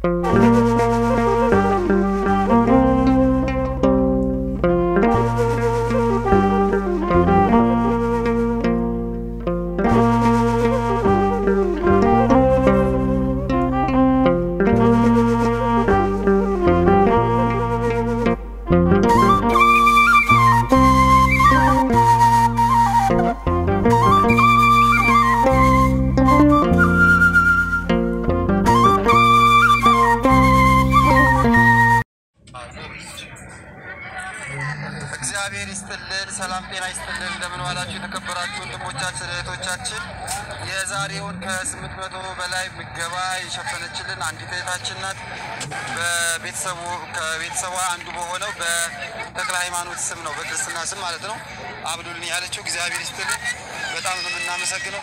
እግዚአብሔር ይስጥልን። ሰላም ጤና ይስጥልን። እንደምን ዋላችሁ የተከበራችሁ ወንድሞቻችን እህቶቻችን። የዛሬውን ከስምንት መቶ በላይ ምገባ የሸፈነችልን አንዲት እህታችን ናት። በቤተሰቡ ከቤተሰቧ አንዱ በሆነው በተክለ ሃይማኖት ስም ነው በክርስትና ስም ማለት ነው አብዱልን ያለችው። እግዚአብሔር ይስጥልን። በጣም ነው የምናመሰግነው።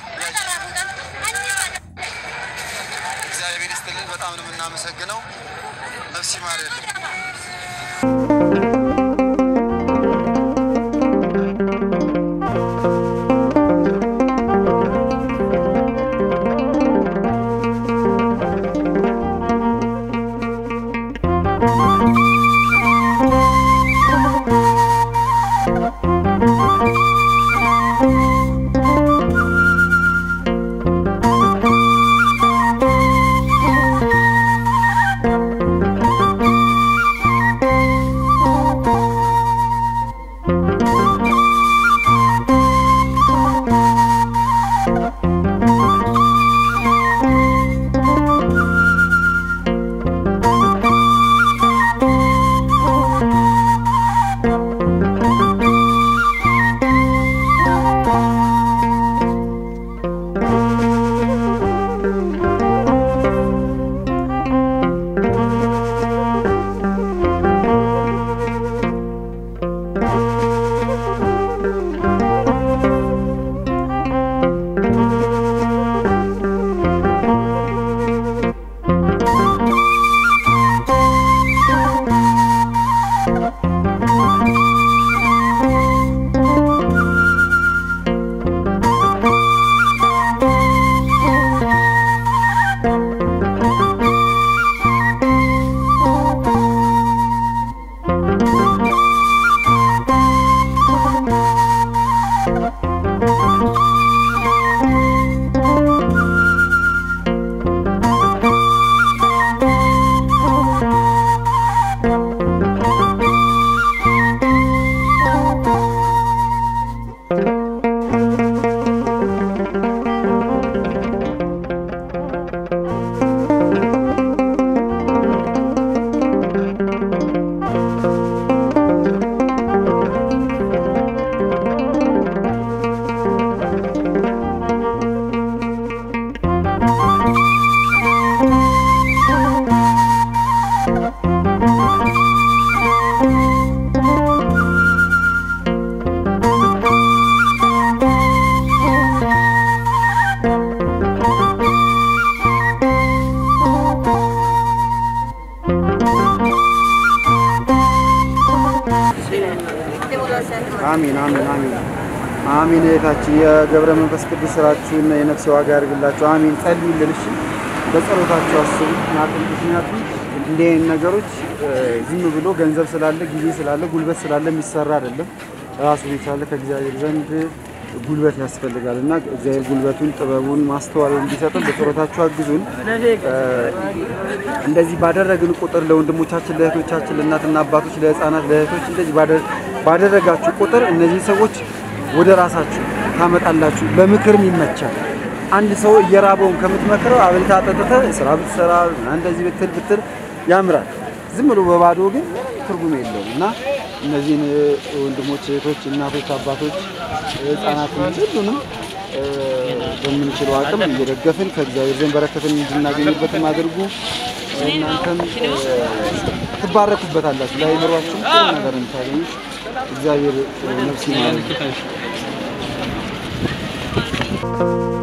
እግዚአብሔር ይስጥልን። በጣም ነው የምናመሰግነው። ነፍስ ይማርልን። አሚን አሚን አሚን አሚን። እህታችን የገብረ መንፈስ ቅዱስ ስራችሁን የነፍስ ዋጋ ያድርግላችሁ። አሚን። ጸልዩልን እሺ፣ በጸሎታችሁ አስቡ። ምክንያቱም እንዲህ አይነት ነገሮች ዝም ብሎ ገንዘብ ስላለ ጊዜ ስላለ ጉልበት ስላለ የሚሰራ አይደለም። ራሱን የቻለ ከእግዚአብሔር ዘንድ ጉልበት ያስፈልጋል እና እግዚአብሔር ጉልበቱን ጥበቡን ማስተዋል እንዲሰጥን በጸሎታችሁ አግዙን። እንደዚህ ባደረግን ቁጥር ለወንድሞቻችን፣ ለእህቶቻችን፣ ለእናትና አባቶች፣ ለህፃናት፣ ለእህቶች እንደዚህ ባደረጋችሁ ቁጥር እነዚህ ሰዎች ወደ ራሳችሁ ታመጣላችሁ። ለምክርም ይመቻል። አንድ ሰው እየራበውን ከምትመክረው አብልታ አጠጥተህ ስራ ብትሰራ እንደዚህ ብትል ብትል ያምራል። ዝም ብሎ በባዶ ግን ትርጉም የለውም እና እነዚህን ወንድሞች፣ እህቶች፣ እናቶች፣ አባቶች፣ ህፃናትን ሁሉንም በምንችለው አቅም እየደገፍን ከእግዚአብሔር ዘንድ በረከትን እንድናገኝበትም አድርጉ። እናንተም ትባረኩበታላችሁ። ለአእምሯችሁ ጥሩ ነገር የምታገኙት እግዚአብሔር ነፍስ ይማር።